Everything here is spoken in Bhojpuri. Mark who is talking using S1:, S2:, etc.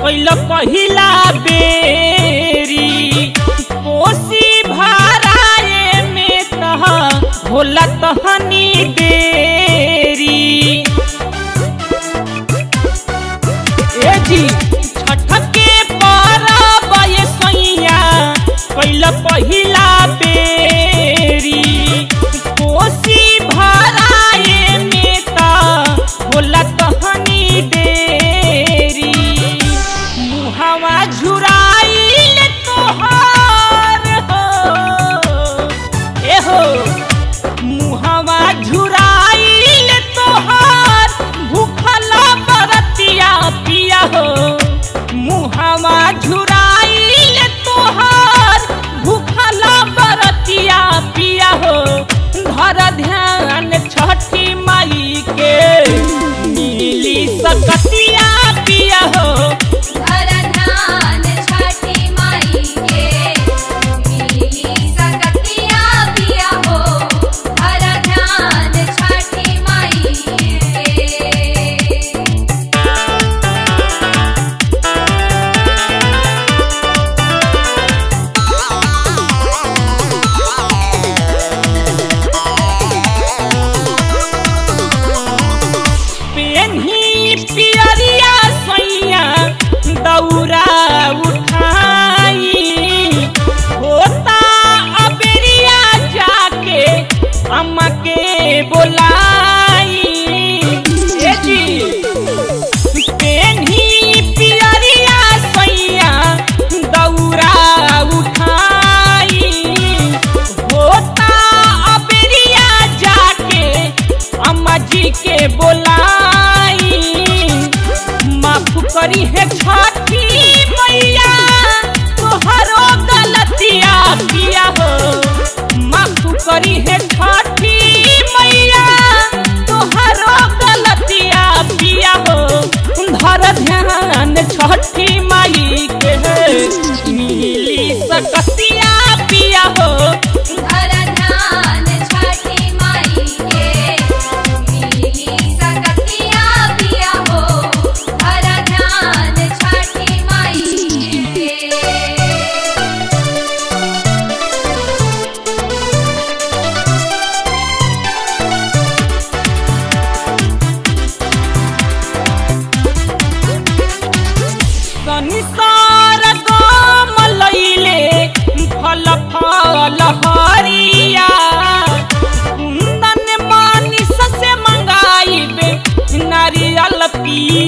S1: कैल पहिला बेरी कोसी भराए में तह होला तहनी देरी ए जी छठ के परब ये सैया कैल पहिला बेरी कोसी भराए में ता होला तहनी देरी मुहवा झुराइल तोहार हो ए हो मुहवा झुराइल तोहार भूखल बरतिया पिया हो मुहवा झुराइल तोहार भूखल बरतिया पिया हो धर ध्यान छठी माई के मिली सकतिया पिया हो
S2: धर ध्यान छठी माई के मिली सकतिया पिया हो धर ध्यान छठी माई के
S1: पेन्ही पियरिया सैया दौरा उठाई होता अबेरिया जाके अम्मा के बोलाई ए जी पेन्ही पियरिया सैया दौरा उठाई होता अबेरिया जाके अम्मा जी के बोलाई माफ करी है छठी मैया तोहरो गलतिया किया हो माफ करी है छठी मैया तोहरो गलतिया पिया हो धर ध्यान छठी माई के मिली सकतिया पिया हो
S2: धर ध्यान छठी माई के मिली सकतिया पिया हो धर ध्यान छठी माई के
S1: संसार गम लैले फल फल हरिया कुंदन मानिस से मंगाइबे नारियल पी